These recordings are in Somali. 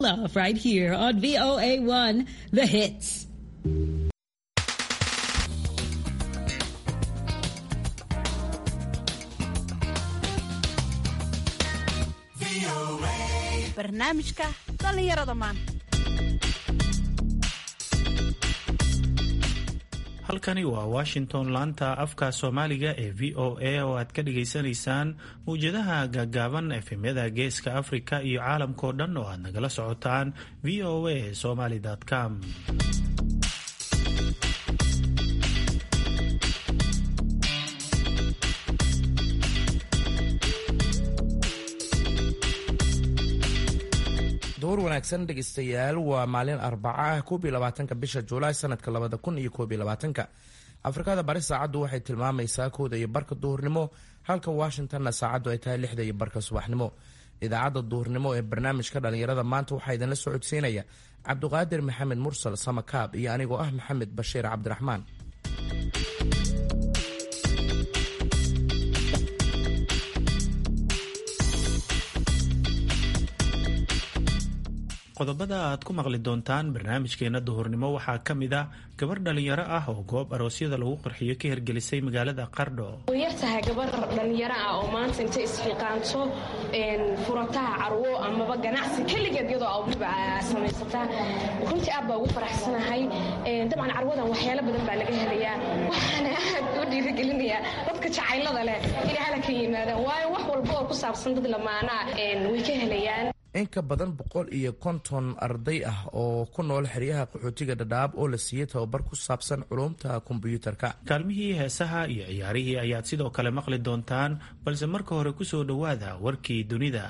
Love right here on VOA1, The Hits. barnaamijka dhallinyarada maanta halkani waa washington laanta afka soomaaliga ee v o a oo aad ka dhagaysanaysaan mawjadaha gaagaaban efemyada geeska afrika iyo caalamkao dhan oo aad nagala socotaan v o a somaly com door wanaagsan dhegeystayaal waa maalin arbaca ah koob iyo labaatanka bisha juulaay sanadka labada kun iyo koob iyo labaatanka afrikada bari saacaddu waxay tilmaamaysaa kooda iyo barka duhurnimo halka washingtonna saacaddu ay tahay lixda iyo barka subaxnimo idaacadda duhurnimo ee barnaamijka dhallinyarada maanta waxaa idinla socodsiinaya cabduqaadir maxamed mursal samakaab iyo anigoo ah maxamed bashiir cabdiraxmaan qodobada aad ku maqli doontaan barnaamijkeena duhurnimo waxaa ka mid ah gabar dhalinyaro ah oo goob aroosyada lagu qarxiyo ka hirgelisay magaalada qardho way yar tahay gabar dhallinyaro ah oo maanta intay isxiiqaanto furataha carwo amaba ganacsi keligeed iyadoo awliba samaysataa runtii aad baa ugu faraxsanahay dabcan carwadan waxyaalo badan baa laga helayaa waxaana aad u dhiirigelinayaa dadka jacaylada leh inay hala ka yimaadaan waayo wax walba oo ku saabsan dad lamaanaa way ka helayaan in ka badan boqol iyo konton arday ah oo ku nool xeryaha qaxootiga dhadhaab oo la siiyey tababar ku saabsan culumta kombyuutarka kaalmihii heesaha iyo ciyaarihii ayaad sidoo kale maqli doontaan balse marka hore ku soo dhowaada warkii dunida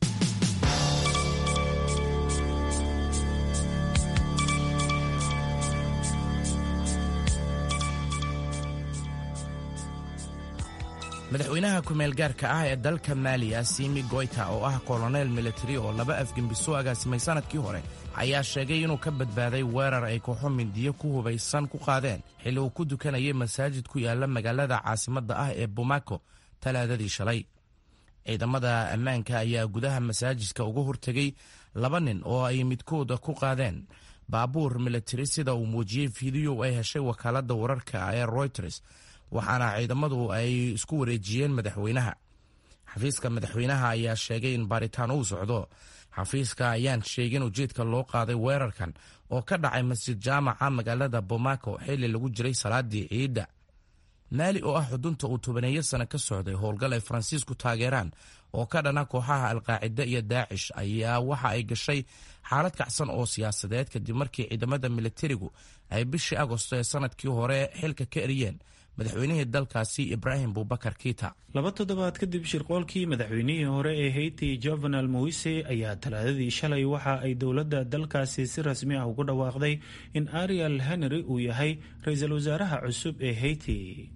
madaxweynaha ku-meel gaarka ah ee dalka maaliya simi goyta oo ah kolonel militari oo laba afgembiso agaasimay sanadkii hore ayaa sheegay inuu ka badbaaday weerar ay kooxo mindiyo ku hubaysan ku qaadeen xilli uu ku dukanayay masaajid ku yaala magaalada caasimadda ah ee bamako talaadadii shalay ciidamada ammaanka ayaa gudaha masaajidka uga hortegay laba nin oo ay midkooda ku qaadeen baabuur militari sida uu muujiyey fiidiyo ay heshay wakaaladda wararka ee royters waxaana ciidamadu ay isku wareejiyeen madaxweynaha xafiiska madaxweynaha ayaa sheegay in baaritaan uu socdo xafiiska ayaan sheegin ujeedka loo qaaday weerarkan oo ka dhacay masjid jaamaca magaalada bomako xilli lagu jiray salaadii ciidda maali oo ah xudunta uu tobaneeyo sano ka socday howlgal ay faransiisku taageeraan oo ka dhana kooxaha alqaacida iyo daacish ayaa waxa ay gashay xaalad kacsan oo siyaasadeed kadib markii ciidamada militarigu ay bishii agosto ee sanadkii hore xilka ka eriyeen madaxweynihii dalkaasi ibraahim bubakar kiita laba toddobaad kadib shirqoolkii madaxweynihii hore ee hayti jovenal moise ayaa talaadadii shalay waxa ay dowladda dalkaasi si rasmi ah ugu dhawaaqday in ariel henry uu yahay ra-iisul wasaaraha cusub ee hayti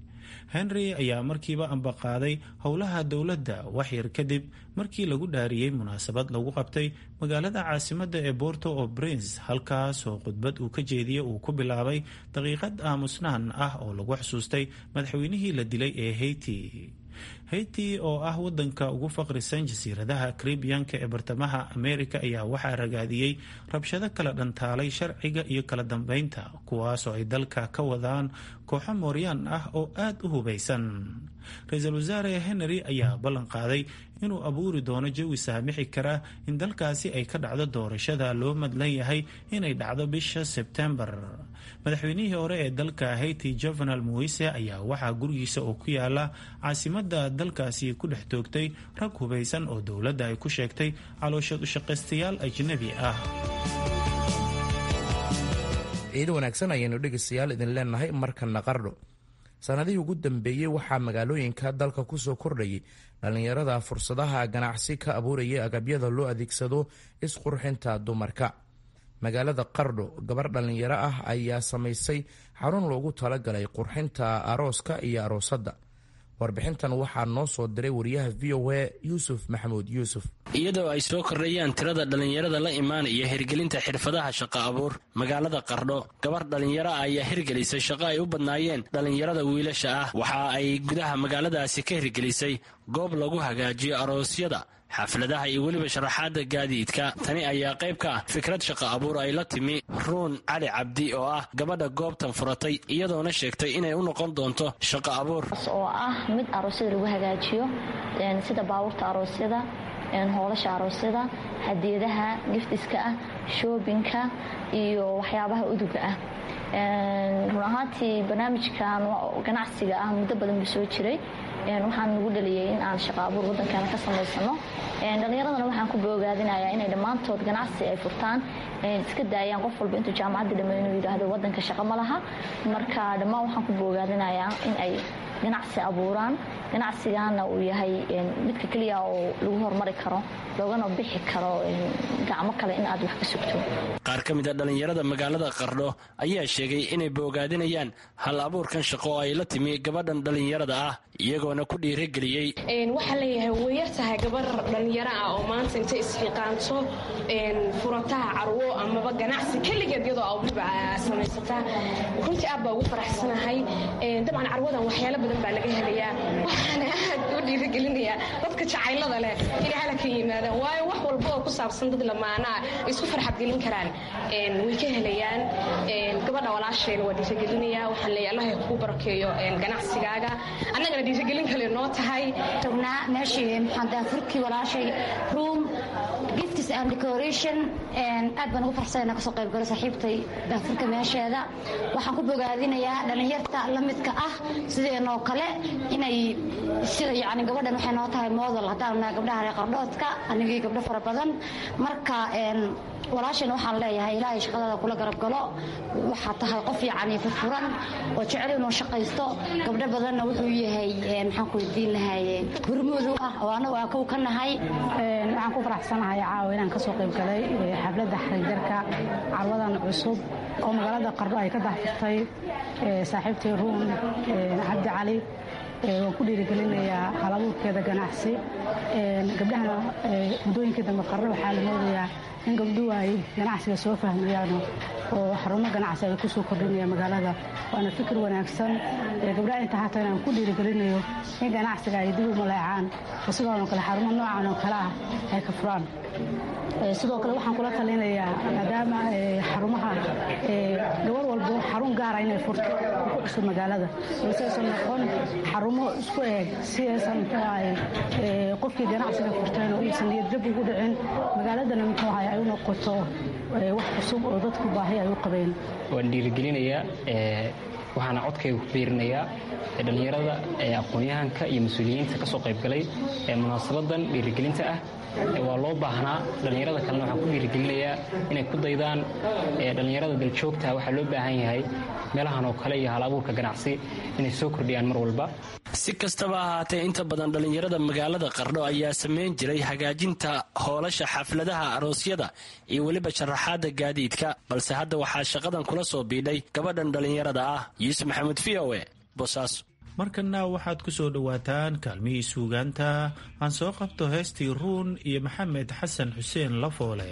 henry ayaa markiiba ambaqaaday howlaha dowladda waxyar kadib markii lagu dhaariyey munaasabad lagu qabtay magaalada caasimadda ee borto o prince halkaasoo khudbad uu ka jeediye uu ku bilaabay daqiiqad aamusnaan ah oo lagu xusuustay madaxweynihii la dilay ee hayti hayti oo ah wadanka ugu faqrisan jasiiradaha karibiyanka ee bartamaha amerika ayaa waxaa ragaadiyey rabshado kala dhantaalay sharciga iyo kala dambeynta kuwaasoo ay dalka ka wadaan kooxo mooryaan ah oo aad u hubaysan ra-iisul wasaare henry ayaa ballan qaaday inuu abuuri doono jawi saamixi kara in dalkaasi ay ka dhacdo doorashada loo madlan yahay inay dhacdo bisha sebtembar madaxweynihii hore ee dalka hayti jovenal moise ayaa waxaa gurigiisa oo ku yaala caasimada dalkaasi ku dhex toogtay rag hubaysan oo dowladda ay ku sheegtay calooshood ushaqaystayaal ajnabi ah ciido wanaagsan ayaynu dhegeystayaal idin leenahay markana qardho sannadihii ugu dambeeyey waxaa magaalooyinka dalka kusoo kordhayay dhallinyarada fursadaha ganacsi ka abuurayay agabyada loo adeegsado isqurxinta dumarka magaalada qardho gabar dhallinyaro ah ayaa samaysay xarun loogu talagalay qurxinta arooska iyo aroosadda warbixintan waxaa noo soo diray wariyaha v o a yuusuf maxamuud yuusuf iyadoo ay soo kordhayaan tirada dhallinyarada la imaanaya hirgelinta xirfadaha shaqo abuur magaalada qardho gabar dhallinyaro ah ayaa hirgelisay shaqo ay u badnaayeen dhallinyarada wiilasha ah waxa ay gudaha magaaladaasi ka hirgelisay goob lagu hagaajiyo aroosyada xafladaha iyo weliba sharaxaadda gaadiidka tani ayaa qayb ka ah fikrad shaqa abuur ay la timi ruun cali cabdi oo ah gabadha goobtan furatay iyadoona sheegtay inay u noqon doonto shaqa abuur oo ah mid aroosyada lagu hagaajiyo sida baabuurta aroosyada hoolasha aroosyada hadiyadaha giftiska ah shoobinka iyo waxyaabaha uduga ah run ahaantii barnaamijkan ganacsiga ah muddo badan buu soo jiray waxaan nagu dhaliyay in aan shaqa abuur waddankeena ka samaysano dhallinyaradana waxaan ku boogaadinayaa inay dhammaantood ganacsi ay furtaan iska daayaan qof walba intuu jaamacaddii dhammeey inuu yidhaahdo waddanka shaqa ma laha marka dhammaan waxaan ku boogaadinayaa in ay ganacsi abuuraan ganacsigaana uu yahay midka keliya oo lagu horumari karo loogana bixi karo gacmo kale in aad wax ka sugto qaar ka mid a dhallinyarada magaalada qardho ayaa sheegay inay boogaadinayaan hal abuurkan shaqo oo ay la timi gabadhan dhallinyarada ah iyagoona ku dhiirageliyey waxaa leeyahay way yar tahay gabar dhallinyaro ah oo maanta intay isxiqaanto furataha carwo amaba ganacsi keligeed iyadoo awliba samaysataa runtii aad baa ugu faraxsanahay dabcan carwadan waxyaalo badan baa laga helayaa waxaana aad u dhiiragelinayaa dadka jacaylada leh inay hala ka yimaadaan waayo wax walba oo ku saabsan dad lamaanaa isku farxadgelin karaan way ka helayaan gabadha walaasheen waa dhiiragelinayaa waxaan leeyahay allah kugu barakeeyo ganacsigaaga annagana dhiiragelin kale noo tahay tagnaa meeshii maxaan daafurkii walaashay room gifts and decoration aad baan ugu farxsanayna kasoo qayb galo saaxiibtay daafurka meesheeda waxaan ku bogaadinayaa dhallinyarta la midka ah sideenoo kale inay sida yani gabadhan waxay noo tahay model haddaan nahay gabdhaha reer qardhoodka anigii gabdho fara badan marka walaashana waxaan leeyahay ilaahay shaqadada kula garab galo waxaa tahay qof yacni furfuran oo jecel inuu shaqaysto gabdho badanna wuxuu yahay maxaan ku weydiin lahay hormuud u ah oo anagu aan kow ka nahay waxaan ku faraxsanahay caawa inaan kasoo qayb galay xafladda xarijarka carwadan cusub oo magaalada qardho ay ka dahfurtay saaxiibtay ruun cabdi cali waan ku dhiirigelinayaa halabuurkeeda ganacsi gabdhahana muddooyinkii dambe qarno waxaa la moodayaa in gabdhuhu ay ganacsiga soo fahmayaano oo xarumo ganacsi ay kusoo kordhinaya magaalada waana fikir wanaagsan gabdhaha inta hata inaan ku dhiirigelinayo in ganacsiga ay dib u maleecaan oo sidoonoo kale xarumo noocan oo kale ah ay ka furaan sidoo kale waxaan kula talinayaa maadaama xarumaha gabar walbo xarun gaara inay furto ku cusub magaalada balse aysan noqon xarumo isku eeg si aysan muxuu ahay qofkii ganacsiga furteen oo aysan niyadjab ugu dhicin magaaladana muxuu ahay ay u noqoto wax cusub oo dadku baahi ay u qabeen waan dhiirigelinayaa waxaana codkayga ku biirinayaa dhallinyarada aqoon-yahanka iyo mas-uuliyiinta ka soo qaybgalay ee munaasabadan dhiirigelinta ah waa loo baahnaa dhallinyarada kalena waxaan ku dhiirigelinayaa inay ku daydaan dhallinyarada daljoogta waxaa loo baahan yahay meelahan oo kale iyo hal abuurka ganacsi inay soo kordhiyaan mar walba si kastaba ahaatee inta badan dhallinyarada magaalada qardho ayaa samayn jiray hagaajinta hoolasha xafladaha aroosyada iyo weliba sharaxaadda gaadiidka balse hadda waxaa shaqadan kula soo biidhay gabadhan dhallinyarada ah yuusuf maxamuud v o e boosaaso markana waxaad ku soo dhowaataan kaalmihii suugaanta aan soo qabto heestii ruun iyo maxamed xasan xuseen lafoole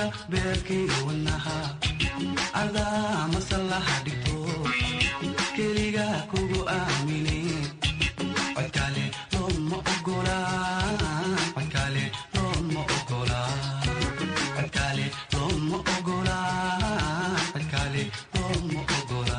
ubucda beerkii wadnaha adaa masallaha dhigto keliga kugu aamini codkale looma ogola codkale looma ogola codkale looma ogola codkale looma ogola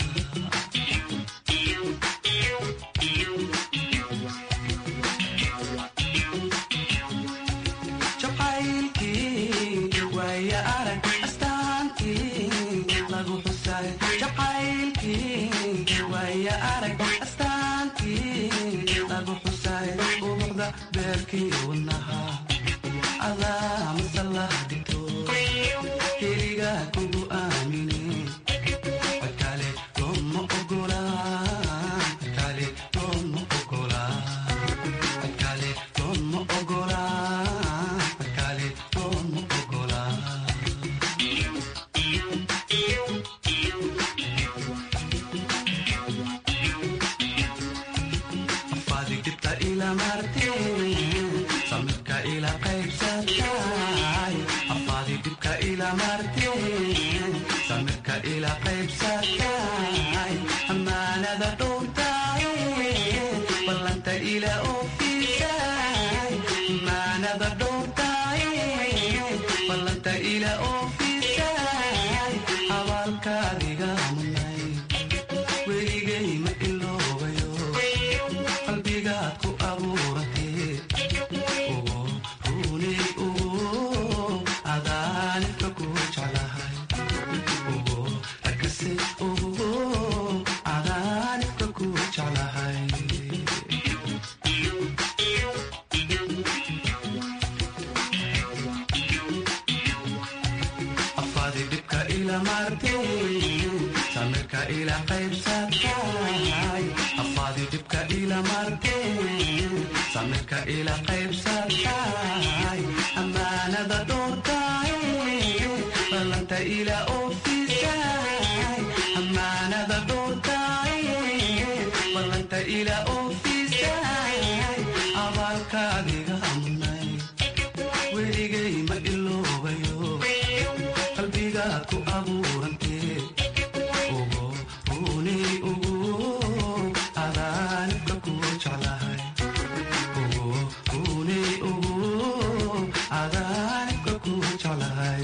jacaylkii waaya arag astaantii lagu xusay jacaylkii waaya arag astaantii lagu xusay ubucda beerkii wadnaha adaa masallaha dhigto keliga kugu aamini codkale looma ogola codkale looma ogola codkale looma ogola codkale looma ogola afadig dibta ila marteen samirka ila qaybsatay afadig dibka ila marteen samirka ila qaybsatay amaanada dhowrtay ballanta ila oofisay amaanada dhowrtay ballanta ila oofisay abaalkaadiga munay weligay ma iloobayo qalbigaad ku abuuratee ugu runay ugu adaanifka ku jeclahay ugu arkase ugu adaanifka ku jeclahay afaadi dhibka ila marteen samirka ila qaybsatay afaadi dhibka ila marteen samirka ila qaybsatay amaanada dhowrtay ballanta ila oofisay amaanada dhowrtay ballanta ila oofisay abaalkaadiga munay weligay ma iloobayo qalbigaad ku abuurantee ugu runay ugu adaanibka ku jeclahay ugu runay ugu adaanibka ku jeclahay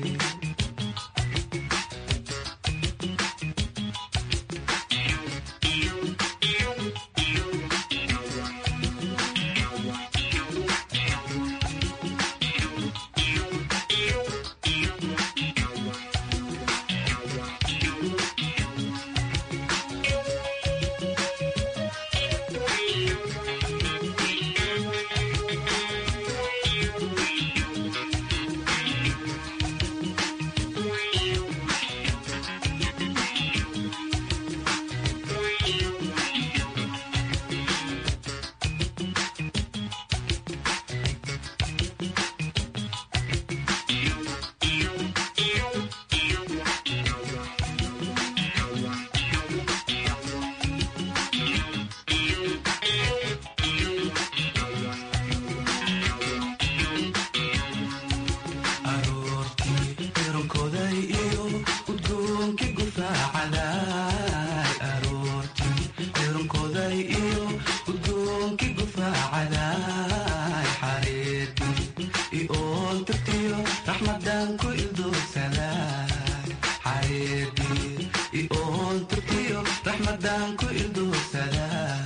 aroortii eronkoday iyo udgoonkii gufaacaday aroortii eronkoday iyo udgoonkii gufaacaday xareedii ioon tirtiyo raxmadan ku ildoogsaday xareedii ioon tirtiyo raxmadan ku ildoogsaday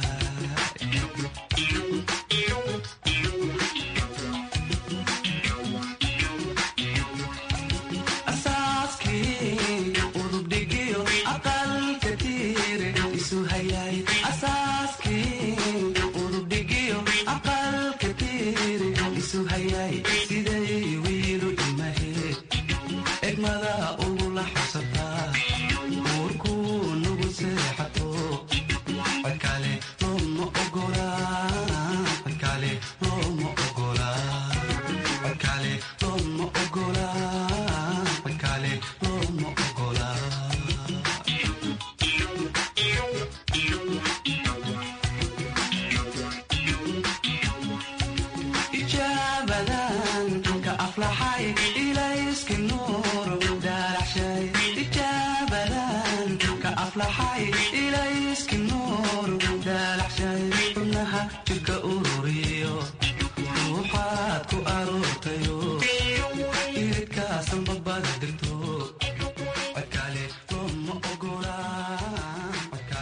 asaaskii udubdhigiyo aqalka tiire isu hayay asaaskii udubdhigiyo aqalka tiire isu hayay siday wiilu imaheed egmada ugula xabsataa uurkuu nugu seexato codkale looma ogola codkale looma ogola codkale looma ogola codkale looma ogola ijaabadan ka aflaxay ilays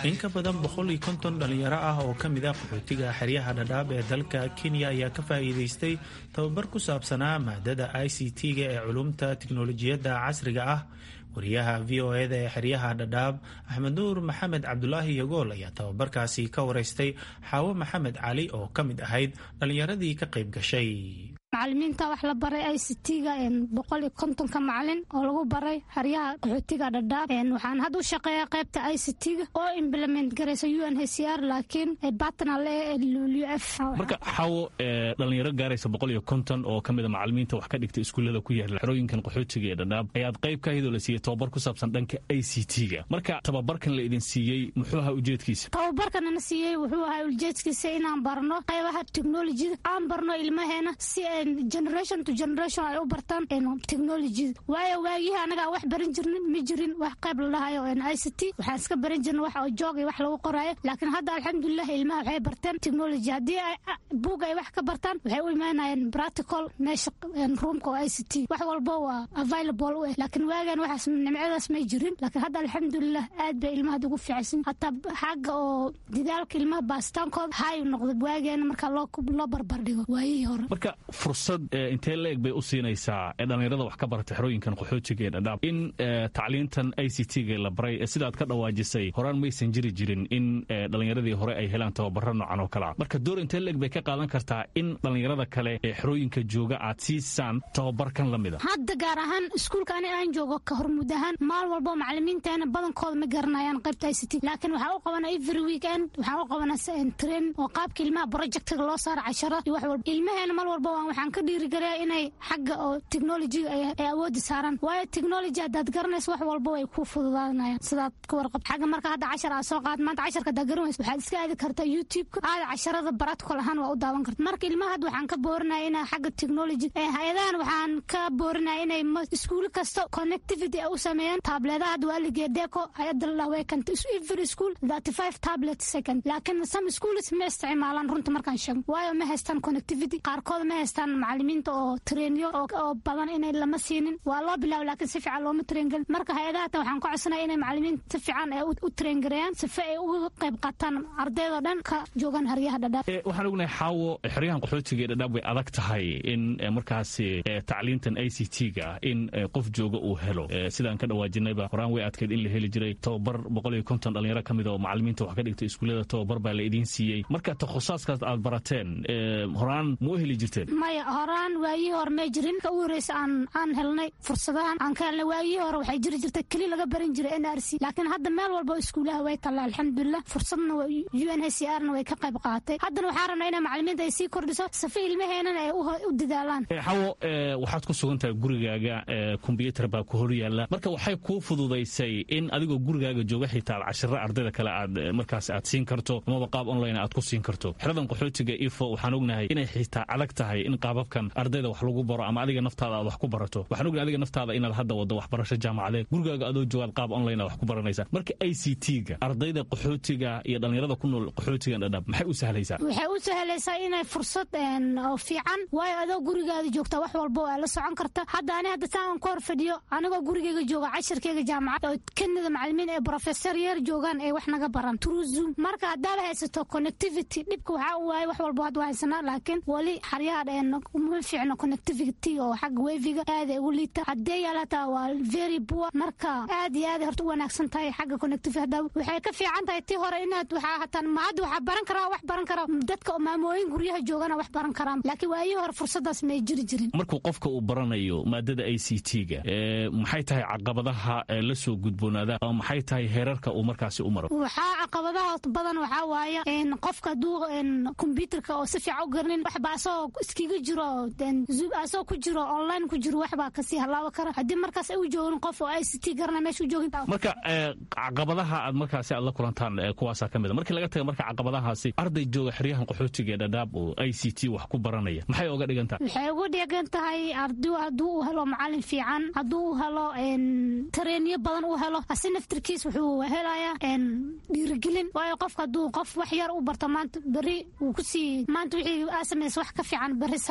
in ka badan boqol iyo konton dhalinyaro ah oo ka mid ah qaxootiga xeryaha dhadhaab ee dalka kenya ayaa ka faa'iidaystay tababar ku saabsanaa maadada i c t-ga ee culumta tiknolojiyadda casriga ah wariyaha v o eda ee xeryaha dhadhaab axmed nuur maxamed cabdulaahi yagool ayaa tababarkaasi ka waraystay xaawo maxamed cali oo ka mid ahayd dhallinyaradii ka qayb gashay macalimiinta wax la baray i c t-ga boqol iyo kontonka macalin oo lagu baray haryaha qaxootiga dhadhaab waxaan hadda u shaqeeyaa qaybta i c t-ga oo implement garaysa u n h c r laakiin batnal ee w f marka xawo dhalinyaro gaaraysa boqol iyo konton oo ka mida macalimiinta wax ka dhigta iskuullada ku yaala xerooyinkan qaxootiga ee dhadhaab ayaad qayb ka hidoo la siiyey tababar ku saabsan dhanka i c t-ga marka tababarkan la idin siiyey muxuu ahaa ujeedkiisa tababarkanana siiyey wuxuu ahaa ujeedkiisa inaan barno qaybaha technolojida aan barno ilmaheena si generation to generation ay u bartaan technolojida waayo waagihii anagaa wax baran jirnin ma jirin wax qayb la dhahayo i c t waxaan iska baran jirna wax oo joog iyo wax lagu qoraayo laakiin hadda alxamdulilah ilmaha waxay barteen technology haddii buug ay wax ka bartaan waxay u imaanayeen practical meesha roomka oo i c t wax walba waa available u eh laakiin waagan waxaas nimcadaas may jirin laakiin hadda alxamdulilah aad bay ilmaha ugu fiicsan hataa xagga oo didaalka ilmaha baasitaankooda hay noqda waageena marka loo barbardhigo waayihii hore fursad intee la eg bay u siinaysaa dhalinyarada wax ka barata xerooyinkan qaxootiga ee dhadhaab in tacliintan i c t-ga la baray sidaad ka dhawaajisay horaan maysan jiri jirin in dhalinyaradii hore ay helaan tababaro noocan oo kalea marka door intee la eg bay ka qaadan kartaa in dhalinyarada kale ee xerooyinka jooga aad siisaan tababarkan la mida hadda gaar ahaan iskuulka ani aan joogo ka hormud ahaan maal walbo macalimiinteena badankooda ma garanayaan qaybta i c t laakiin waxaa u qabana every weekend waxaa u qabana train oo qaabka ilmaha projectiga loo saara cashara iyo wax walba ilmaheena mal walba waxaan ka dhiirigelaya inay xagga oo technolojiga ay awoodi saaraan waayo technology haddaad garanayso wax walba way ku fududaanayaan sidaad ka warqab xagga marka hadda cashar aad soo qaad maanta casharka haddaad garan wayso waxaad iska aadi kartaa youtube-ka aada casharada practical ahaan waa u daawan karta marka ilmaha hadda waxaan ka boorinaya inay xagga technology hay-adahan waxaan ka boorinaya inay iskuul kasta connectivity ay u sameeyaan tabledaha hadda waa ligee deco hay-adda la dhaha way kanta every school thirty five tablet second laakiin some schools ma isticmaalaan runta markaan sheegno waayo ma haystaan connectivity qaarkood ma haystaan macalimiinta oo treenyo oo badan inay lama siinin waa loo bilaabo laakiin si fiican looma treengelin marka hay-adahata waxaan ka codsanaya inay macalimiinta si fiican ay u treengareeyaan sife ay uga qayb qaataan ardaydoo dhan ka joogaan haryaha dhadhaab waxaan ognahay xaawo xeryahan qaxootiga ee dhadhaab way adag tahay in markaasi tacliintan i c t-ga in qof jooga uu helo sidaan ka dhawaajinayba horaan way adkayd in la heli jiray tababar boqol iyo konton dhalinyaro ka mid oo macalimiinta wax ka dhigta iskuullada tababar baa la idiin siiyey marka takhusaadkaas aad barateen horaan ma u heli jirteen maya horaan waayihii hore may jirin ka u horeysa aan aan helnay fursadahan aan ka helnay waayihii hore waxay jiri jirtay keli laga baran jiray n r c laakiin hadda meel walba iskuulaha way talla alxamdulilah fursadna u n h c r na way ka qayb qaadatay haddana waxaa rabnaa inay macalimiinta ay sii kordhiso safe ilmaheenana ay u dadaalaan xawo waxaad ku sugan tahay gurigaaga kombyuutar baa ku hor yaalla marka waxay kuu fududaysay in adigoo gurigaaga jooga xitaa cashiro ardayda kale aad markaas aad siin karto amaba qaab online aad ku siin karto xeradan qaxootiga ifo waxaan ognahay inay xitaa adag tahay in qaababkan ardayda wax lagu baro ama adiga naftaada aad wax ku barato waxaan ognahay adiga naftaada inaad hadda waddo waxbarasho jaamacadeed gurigaaga adoo joogaad qaab online aad wax ku baranaysaa marka i c t-ga ardayda qaxootiga iyo dhalinyarada ku nool qaxootigan dhadhaab maxay u sahlaysaa waxay u sahlaysaa inay fursad oo fiican waayo adoo gurigaada joogta wax walba waa la socon karta hadda ani hadda saan ka hor fadhiyo anigoo gurigeyga jooga cashirkeyga jaamacad oo kanada macalimiin ee professor yeer joogaan ee wax naga baran true zoom marka haddaad haysato connectivity dhibka waxaa u waayay wax walba hadda haysanaa laakiin weli xaryaha uma fiicno connectivity oo xagga weviga aad ay ugu liita haddee yaal hataa waa very poor marka aad iyo aad horta u wanaagsan tahay xagga connectivity hadda waxay ka fiican tahay tii hore inaad waxaa hataan ma hadda waxaa baran karaa wax baran karaa dadka maamooyin guryaha joogana wax baran karaan laakiin waayihii hore fursadaas may jiri jirin markuu qofka uu baranayo maadada i c t-ga maxay tahay caqabadaha la soo gudboonaada ama maxay tahay heerarka uu markaasi u maro waxaa caqabadaha badan waxaa waaye qofka hadduu kombyuutarka oo si fiican u garanin waxba asagoo iskiga jiro asagoo ku jiro online ku jiro waxbaa kasii halaabo kara haddii markaas ay u joogin qof oo i c t garana meesha u joogin marka caqabadaha aad markaasi aad la kulantaan kuwaasaa ka mid a markii laga taga marka caqabadahaasi arday jooga xeryahan qaxootiga ee dhadhaab oo i c t wax ku baranaya maxay oga dhigan tahay waxay uga dhigan tahay ardu hadduu u helo macalin fiican hadduu u helo tareenyo badan u helo asi naftirkiis wuxuu helayaa dhiirigelin waayo qofka hadduu qof wax yar u barto maanta beri wuu kusii maanta wixii aa samaysa wax ka fiican beri samee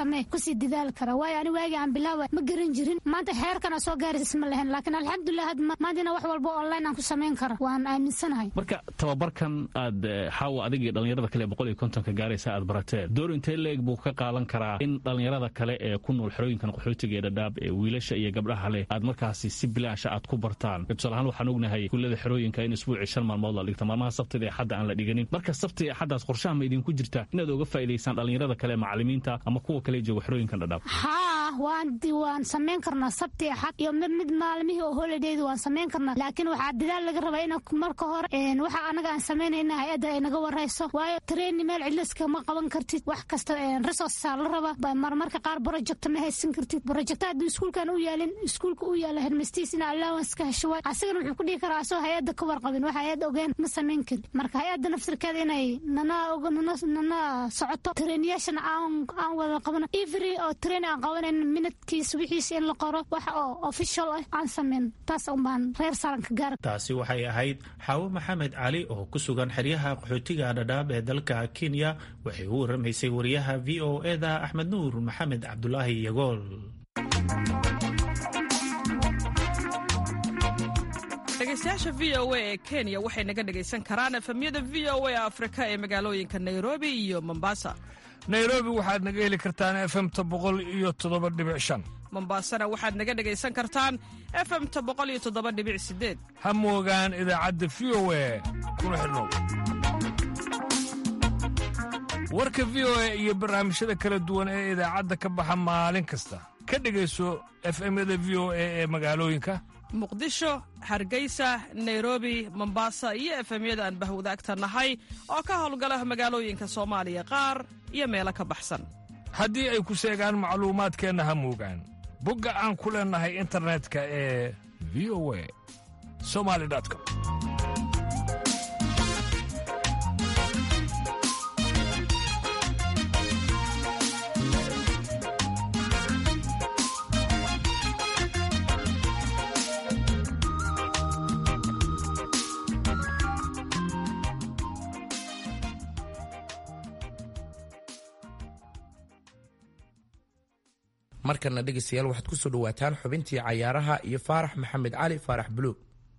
samee kusii dadaali kara waayo ani waagii aan bilaawa ma garan jirin maanta xeerkana soo gaaris isma lahayn laakiin alxamdulilah had maantina wax walba online aan ku samayn kara waan aaminsanahay marka tababarkan aad xaawa adigii dhallinyarada kale boqol iyo kontonka gaaraysa aad barateen door intee leeg buu ka qaadan karaa in dhallinyarada kale ee ku nool xerooyinkan qaxootiga ee dhadhaab ee wiilasha iyo gabdhaha leh aad markaasi si bilaasha aad ku bartaan tusaale ahaan waxaan ognahay kullada xerooyinka in isbuucii shan maalmood la dhigta maalmaha sabtida ee xadda aan la dhiganin marka sabti axaddaas qorshaha ma idinku jirta inaad oga faa'idaysaan dhallinyarada kale macallimiinta ama kuwa kale jooga xerooyinkan dhadhaab haa waan waan samayn karnaa sabti axad iyo mid mid maalmihii oo holidayda waan samayn karnaa laakiin waxaa dadaal laga rabaa in marka hore waxa anaga aan samaynayna hay-adda ay naga warayso waayo traini meel cidliska ma qaban kartid wax kasta resourcesaa la rabaa marmarka qaar project ma haysan kartid project hadduu iskuulkan u yaalin iskuulka u yaala hermistiis in allowance ka hesho waay asagana wuxuu ku dhihi karaa asoo hay-adda ka warqabin wax hay-adda ogeen ma samayn karin marka hay-adda naftirkeeda inay nana nana socoto trainiyaashana aan aan wada qabano every oo train aan qabanayn minutkiis wixiis in la qoro wax oo official ah aan samayn taas un baan reer saaranka gaara taasi waxay ahayd xaawo maxamed cali oo ku sugan xeryaha qaxootiga dhadhaab ee dalka kenya waxay u waramaysay wariyaha v o eda axmed nuur maxamed cabdulaahi yagool dhegeystayaasha v o a ee kenya waxay naga dhegaysan karaan efemyada v o a afrika ee magaalooyinka nairobi iyo mombasa nairobi waxaad naga heli kartaan efemta boqol iyo toddoba dhibic shan mombasana waxaad naga dhegaysan kartaan efemta boqol iyo toddoba dhibic sideed ha moogaan idaacadda v o a kuna xidhnow warka v o a iyo barnaamijyada kala duwan ee idaacadda ka baxa maalin kasta ka dhegayso efemyada v o a ee magaalooyinka muqdisho hargeysa nairobi mombasa iyo efemyada aan bahwadaagta nahay oo ka howlgala magaalooyinka soomaaliya qaar iyo meelo ka baxsan haddii ay ku seegaan macluumaadkeenna ha moogaan bogga aan ku leennahay internetka ee v o a somali com markana dhegaystayaal waxaad ku soo dhowaataan xubintii cayaaraha iyo faarax maxamed cali faarax buluug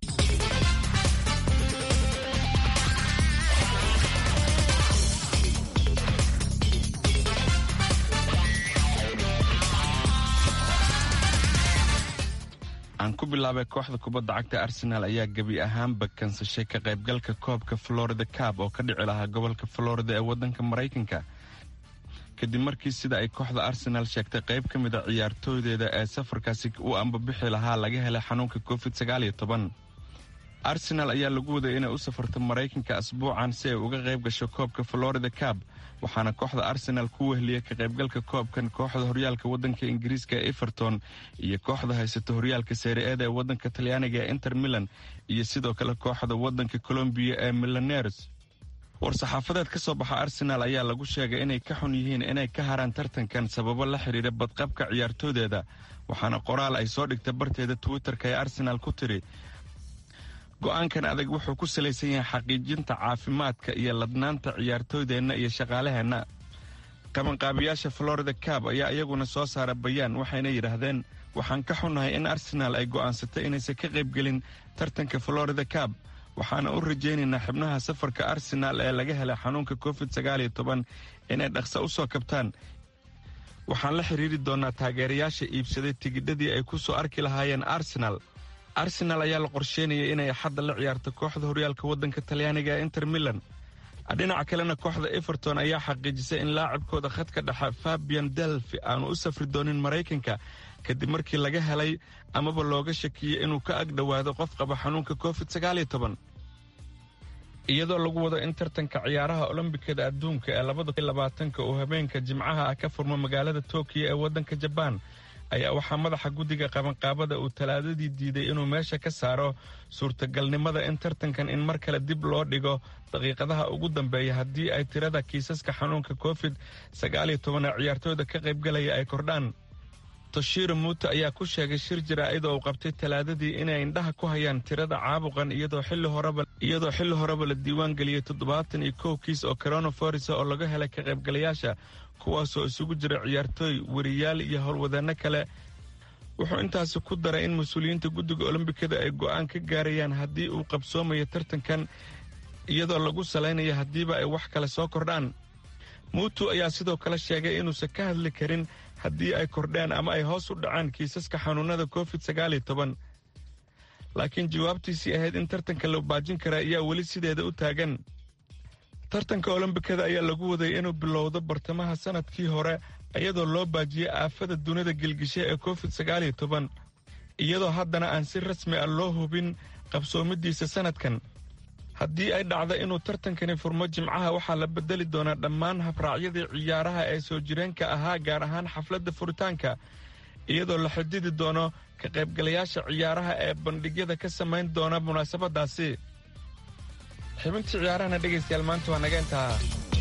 aan ku bilaabay kooxda kubadda cagta arsenaal ayaa gebi ahaanba kansashay ka qaybgalka koobka florida cab oo ka dhici lahaa gobolka florida ee waddanka maraykanka kadib markii sida ay kooxda arsenaal sheegtay qayb ka mid a ciyaartooydeeda ee safarkaasi u ambabixi lahaa laga helay xanuunka covid arsenaal ayaa lagu waday inay u safarto maraykanka asbuucan si ay uga qayb gasho koobka florida cab waxaana kooxda arsenaal ku wehliyay ka qaybgalka koobkan kooxda horyaalka waddanka ingiriiska ee everton iyo kooxda haysata horyaalka seere-eeda ee waddanka talyaaniga ee inter milan iyo sidoo kale kooxda waddanka colombiya ee milaneres war-saxaafadeed ka soo baxa arsenaal ayaa lagu sheegay inay ka xun yihiin inay ka haraan tartankan sababo la xidhiira badqabka ciyaartooydeeda waxaana qoraal ay soo dhigta barteeda twitter-ka ee arsenaal ku tiri go'aankan adag wuxuu ku salaysan yahay xaqiijinta caafimaadka iyo ladnaanta ciyaartooydeenna iyo shaqaalaheenna qabanqaabiyaasha florida cab ayaa iyaguna soo saara bayaan waxayna yidhaahdeen waxaan ka xunnahay in arsenaal ay go'aansatay inaysan ka qaybgelin tartanka florida cab waxaana u rajaynaynaa xibnaha safarka arsenaal ee laga helay xanuunka covid inay dhaqsa u soo kabtaan waxaan la xidhiiri doonnaa taageerayaasha iibsaday tigidhadii ay ku soo arki lahaayeen arsenaal arsenaal ayaa la qorsheynaya inay xadda la ciyaarto kooxda horyaalka waddanka talyaaniga ee inter milan dhinaca kalena kooxda everton ayaa xaqiijisay in laacibkooda khadka dhexe fabian delfi aanu u safri doonin maraykanka kadib markii laga helay amaba looga shakiyey inuu ka ag dhowaado qof qaba xanuunka covid iyadoo lagu wado in tartanka ciyaaraha olombikada adduunka ee labadalabaatanka uu habeenka jimcaha ah ka furmo magaalada tokiyo ee waddanka jabaan ayaa waxaa madaxa guddiga qabanqaabada uu talaadadii diiday inuu meesha ka saaro suurtagalnimada in tartankan in mar kale dib loo dhigo daqiiqadaha ugu dambeeya haddii ay tirada kiisaska xanuunka covid ee ciyaartooyda ka qaybgalaya ay kordhaan toshiro muuto ayaa ku sheegay shir jaraa'id oo uu qabtay talaadadii inay indhaha ku hayaan tirada caabuqan iyadoo xilli horeba la diiwaan geliyey toddobaatan iyo kow kiis oo coronavirus oo laga helay ka qaybgalayaasha kuwaasoo isugu jira ciyaartooy weriyaal iyo howlwadeenno kale wuxuu intaasi ku daray in mas-uuliyiinta guddiga olombikada ay go'aan ka gaarayaan haddii uu qabsoomayo tartankan iyadoo lagu salaynayo haddiiba ay wax kale soo kordhaan muutu ayaa sidoo kale sheegay inuusan ka hadli karin haddii ay kordheen ama ay hoos u dhacaan kiisaska xanuunnada covid sagaaliyo toban laakiin jawaabtiisii ahayd in tartanka la baajin kara ayaa weli sideeda u taagan tartanka olombikada ayaa lagu waday inuu bilowdo bartamaha sannadkii hore iyadoo loo baajiyey aafada dunida gelgishe ee covid sagaaliyo toban iyadoo haddana aan si rasmi ah loo hubin qabsoomidiisa sannadkan haddii ay dhacdo inuu tartankani furmo jimcaha waxaa la bedeli doonaa dhammaan habraacyadii ciyaaraha ee soo jireenka ahaa gaar ahaan xafladda furitaanka iyadoo la xididi doono ka qaybgalayaasha ciyaaraha ee bandhigyada ka samayn doona munaasabadaasi xibintii ciyaarahana dhegaystayaal maanta waa naga intaa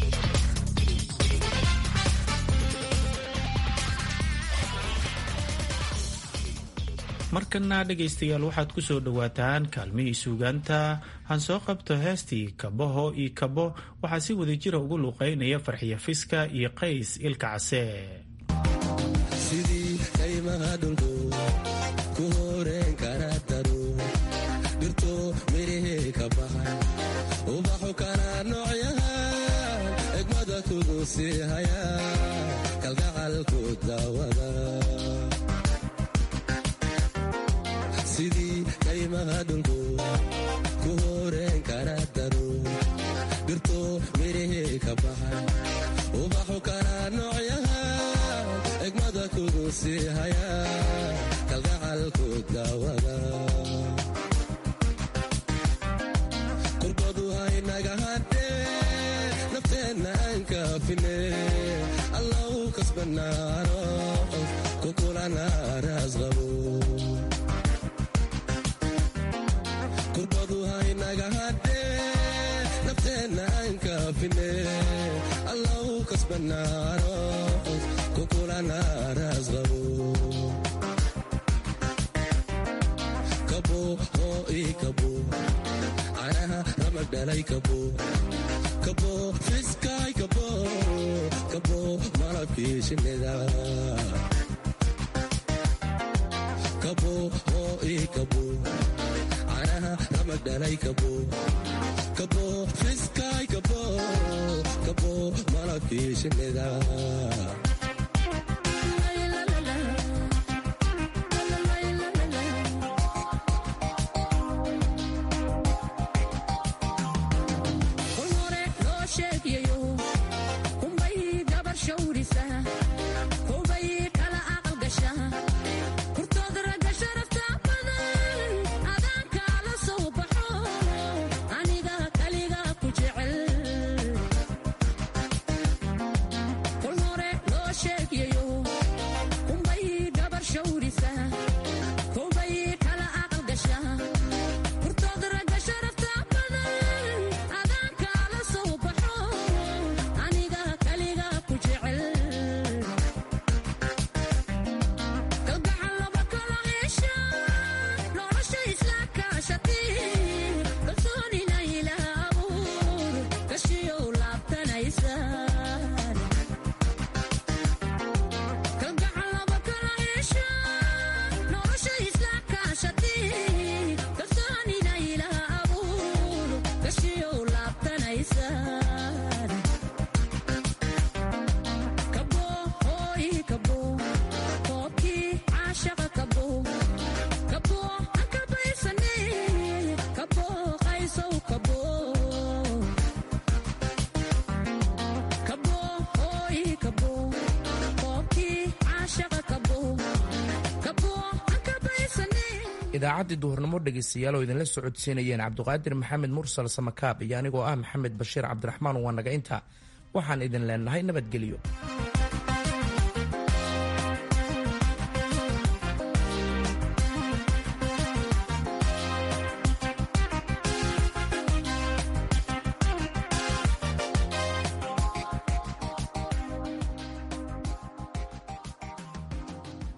markana dhegaystayaal waxaad ku soo dhowaataan kaalmihii suugaanta han soo qabto heestii kabaho iyo kabo waxaa si wadajira ugu luuqaynaya farxiya fiska iyo qays ilka case sidii kaymaha dhulku ku horeen kara daro dhirto mirihii ka baxay ubaxu kana noocyahan egmada kugu sii haya kalgacalku daawada sidii kaymaha dhulku ku horeen kara daro dhirto mirihii ka baxay ubaxu kana noocyahan egmada kugu sii haya kalgacalku daawada kurbadu haynaga hadhee nafteenna aan kaafine allau kasbanaano kukulana raasqabo kurbadu haynaga hadhee nafteenna aan kaafine allau kasbanaano kukulana raasqabo kabo oo ii kabo canaha ramag dhalay kabo kabo fiskaay kabo kabo malabkii shinnida kabo oo ii kabo canaha ramag dhalay kabo kabo fiskaay kabo kabo malabkii shinnida idaacaddii duhurnimo dhegaystayaal oo idinla socodsiinayeen cabduqaadir maxamed mursal samakaab iyo anigoo ah maxamed bashiir cabdiraxmaan waa naga inta waxaan idin leenahay nabadgelyo